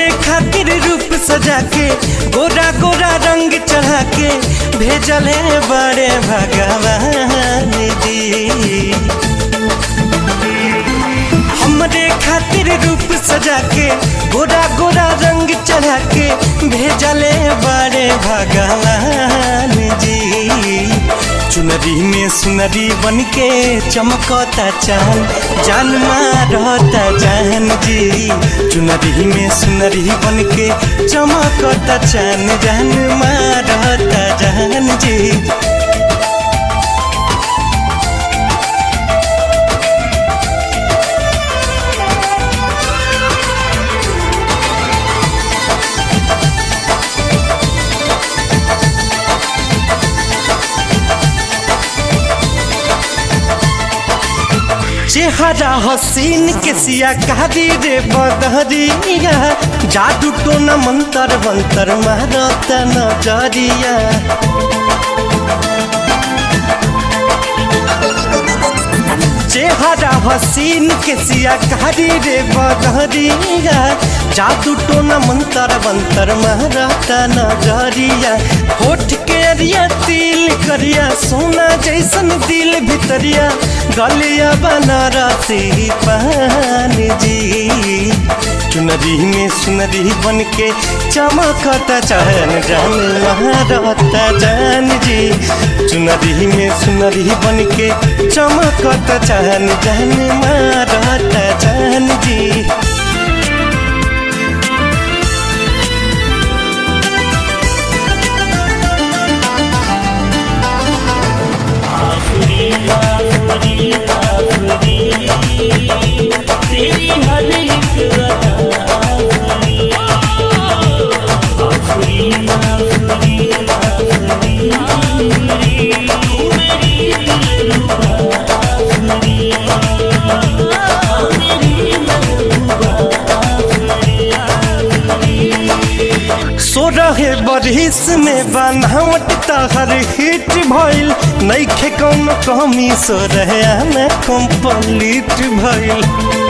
हमरे खातिर रूप सजा के गोरा गोरा रंग चढ़ा के भेजले बड़े भगवान जी हमरे खातिर रूप सजा के गोरा गोरा रंग चढ़ा के भेजले बड़े भगवान जी चुनरी में सुनरी बन के चमकता चांद जान मारता जान जी चुनरी में सुनरी बन के चमकता चांद जान मारता जान जी चेहरा हसीन के सिया कारी रे बदहरिया जादू टोना मंतर मंतर मारत नजरिया चेहरा हसीन के सिया कारी रे बदहरिया जादू टोना मंतर मंतर मारत नजरिया होठ के अरिया तिल करिया सोना जैसन दिल भितरिया गलिया बनारसी पान जी चुनरी में सुनरी बन के चमकता चहन जान महारता जान जी चुनरी में सुनरी बन के चमकता चहन जान मारता जान जी आखिरी आखिरी आखिरी तेरी हर एक अदा आखिरी आखिरी आखिरी आखिरी आखिरी तू मेरी दिलरुबा आखिरी मेरी महबूबा आखिरी आखिरी सोरहे बरिस में बनावट तहर हिट भइल नइखे कौन कमी सोरहे में कंप्लीट भइल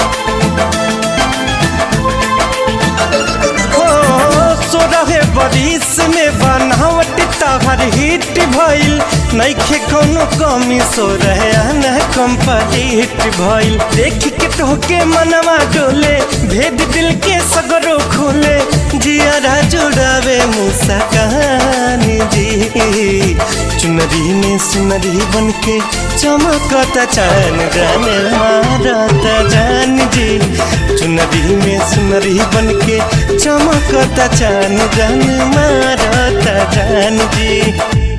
हो सोरहे बरिस में बनावट तहर हिट भइल नइखे कौन कमी सोरहे में कंप्लीट भइल देख के तोहके मनवा डोले भेद दिल के सगरो खोले जियारा जुड़ावे मूसा कहानी जी चुनरी में सुनरी बन के चमकता चान जाने मारता जान जी चुनरी में सुनरी बन के चमकता चान जान मारता जान जी